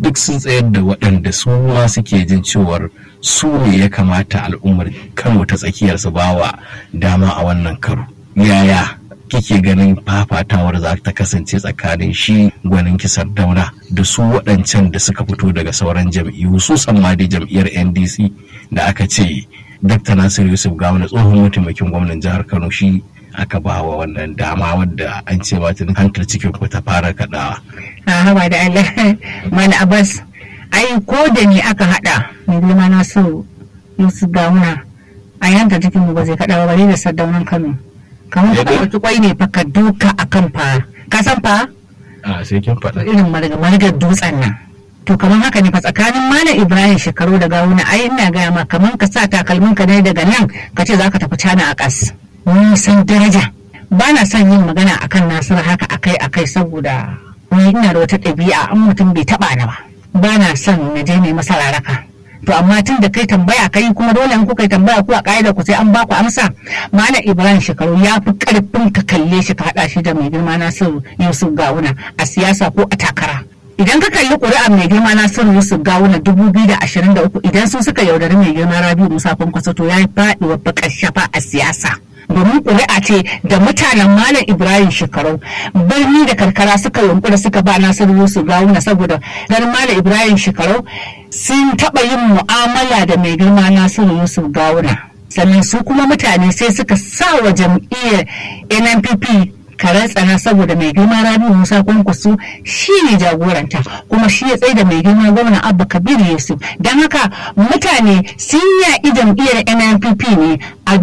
duk sun tsayar da waɗanda su ma suke jin cewar su ne ya kamata al'ummar kano ta tsakiyar su bawa dama a wannan karo yaya kike ganin fafatawar za ta kasance tsakanin shi gwanin kisar dauna da su waɗancan da suka fito daga sauran jam'iyyu su ma da jam'iyyar ndc da aka ce dr nasiru yusuf gawuna tsohon mataimakin gwamnan jihar kano shi aka ba wa wannan dama wadda an ce ba ta hantar cikin ku ta fara kaɗawa. a haba da allah mana abbas ai ko da ni aka haɗa mai girma nasiru yusuf gawuna a yanka cikin mu ba zai kaɗa ba bare da sardaunan kano kamar ka ɗauki kwai ne fa ka duka a kan fa ka san fa a sai kin faɗa irin margar dutsen nan to kamar haka ne fa tsakanin malam ibrahim shekaru da gawuna ai ina gaya ma kamar ka sa takalmin ka ne daga nan ka ce zaka tafi cana a kas nisan daraja ba na son yin magana akan nasiru haka akai akai saboda ni ina da wata ɗabi'a an mutum bai taɓa ni ba ba na son na je ne masa raraka to amma tun da kai tambaya kai kuma dole in kuka tambaya ku a ƙa'ida ku sai an baku amsa malam ibrahim shekaru ya fi karfin ka kalle shi ka haɗa shi da mai girma nasiru yusuf gawuna a siyasa ko a takara idan ka kalli ƙuri'a mai girma nasiru yusuf gawuna dubu biyu da ashirin da uku idan su suka yaudari mai girma rabiu musa kwankwaso to ya yi faɗi wa bakar shafa a siyasa domin ƙuri'a ce da mutanen malam ibrahim shekaru birni da karkara suka yunkura suka ba nasiru yusuf gawuna saboda ganin malam ibrahim shekaru sun taɓa yin mu'amala da mai girma nasiru yusuf gawuna sannan su kuma mutane sai suka sa wa jam'iyyar nnpp karen tsana saboda mai girma rabi musa kwankwaso shi ne jagoranta kuma shi ya tsaye da mai girma gwamna abba kabir yusuf don haka mutane sun yaƙi jam'iyyar nnpp ne a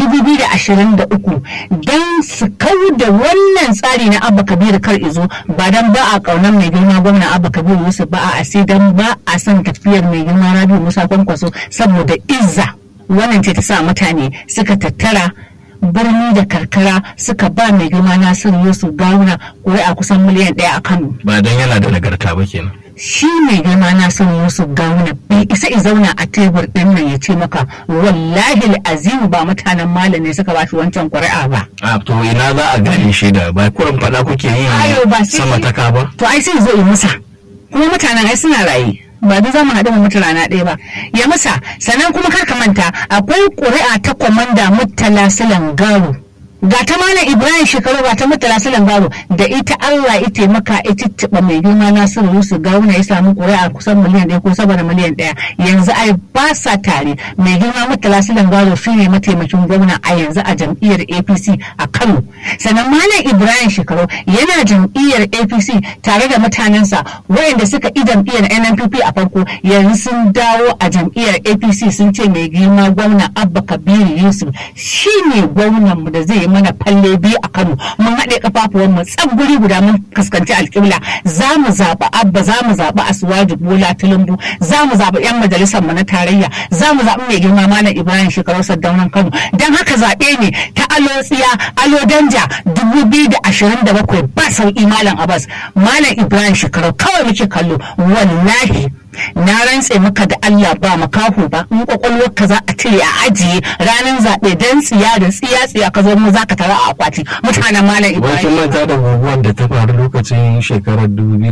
2023 don su kau da wannan tsari na abba kabir kar izo ba don ba a ƙaunar mai girma gwamna abba kabir yusuf ba a sai don ba a son tafiyar mai girma rabi musa kwankwaso saboda izza wannan ce ta sa mutane suka tattara birni da karkara suka ba mai girma nasiru yusuf gawuna a kusan miliyan ɗaya a kano ba don yana da nagarta ba kenan shi mai girma nasiru yusuf gawuna bai isa i zauna a tebur ɗin nan ya ce maka wallahi azimu ba mutanen malam ne suka ba shi wancan ƙuri'a ba a to ina za a gane shi da ba kuran faɗa kuke Ayo, ba yi sai- sama ta ka ba to ai sai zo yi musa kuma mutanen ai suna raye ba duk za mu haɗu mu mutu rana ɗaya ba ya musa sannan kuma kar ka manta akwai ƙuri'a ta kwamanda murtala silan garo ga ta malam ibrahim shekaru ga ta murtala silan garo da ita allah ya taimaka ya cicciɓa mai girma nasiru yusuf gawuna ya samu ƙuri'a kusan miliyan ɗaya ko saboda miliyan ɗaya yanzu ai ba sa tare mai girma murtala silan garo shi ne mataimakin gwamna a yanzu a jam'iyyar apc a kano sannan malam ibrahim shekaru yana jam'iyyar apc tare da mutanensa waɗanda suka yi jam'iyyar nnpp a farko yanzu sun dawo a jam'iyyar apc sun ce mai girma gwamna abba kabiru yusuf shi ne gwamnanmu da zai yi mana falle biyu a kano mun haɗe kafafuwan mu tsab guri guda mun fuskanci alƙibla za mu zaɓi abba za mu zaɓi asuwaji bola tulumbu za mu zaɓi yan majalisar mu na tarayya za mu zaɓi mai girma malam ibrahim shekaru saddaunan kano don haka zaɓe ne ta alo tsiya alo danja dubu biyu da ashirin da bakwai ba sauƙi malam abbas malam ibrahim shekaru kawai muke kallo wallahi na rantse maka da Allah ba makaho ba in kwakwalwar ka za a cire a ajiye ranar zaɓe don tsiya da tsiya tsiya ka zo mu za ka tara a akwati mutanen malam Wakin ibrahim manta da guguwar da ta faru lokacin shekarar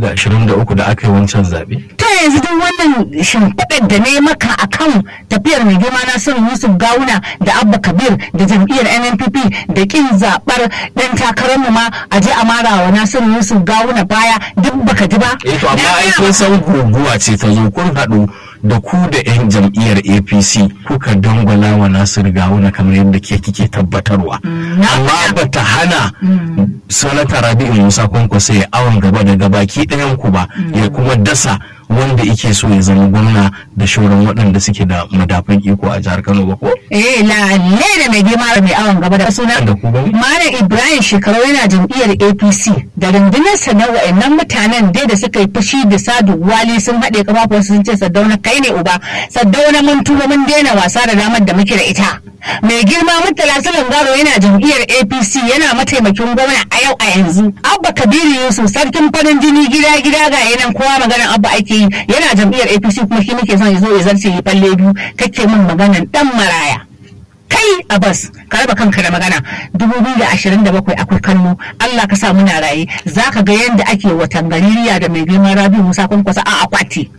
2023 da aka yi wancan zaɓe. ta yanzu duk wannan shimfiɗar da ne maka akan tafiyar mai girma nasiru yusuf gawuna da abba kabir da jam'iyyar nnpp da kin zaɓar ɗan takararmu ma a je a mara wa nasiru yusuf gawuna baya duk baka ji ba Eh to amma Na ai gaya kun san guguwa ce ta zo kun haɗu da ku da 'yan jam'iyyar APC kuka dangwala wa Nasiru Gawuna kamar yadda ke kike tabbatarwa. na Amma faɗa. ba ta hana Sanata Rabi'u Musa Kwankwaso ya awon gaba da gabaki ɗayan ku ba ya kuma dasa wanda yake so ya zama gwamna da shauran waɗanda suke da madafun iko a jihar Kano ba ko? Eh lalle da mai girma da mai awon gaba da suna Da ku bane? Malam Ibrahim shekaru yana jam'iyyar APC da rundunarsa na wa'annan mutanen dai da suka yi fushi da Sadu Wali sun haɗe kafafuwansu sun ce Saddauna kai ne uba Saddauna mun tuba mun daina wasa da damar da muke da ita. Mai girma Murtala Sulan Garo yana jam'iyyar APC yana mataimakin gwamna a yau a yanzu. Abba Kabiru Yusuf sarkin farin jini gida gida ga yanan kowa maganar Abba ake yi yana jam'iyyar APC kuma shi muke son ya zo ya zarce ya falle biyu kake min maganar dan maraya. kai Abbas ka raba kanka da magana 2027 akwai kallo Allah ka sa muna raye zaka ga yadda ake watan gaririya da mai girma Rabi Musa Kwankwasa a akwati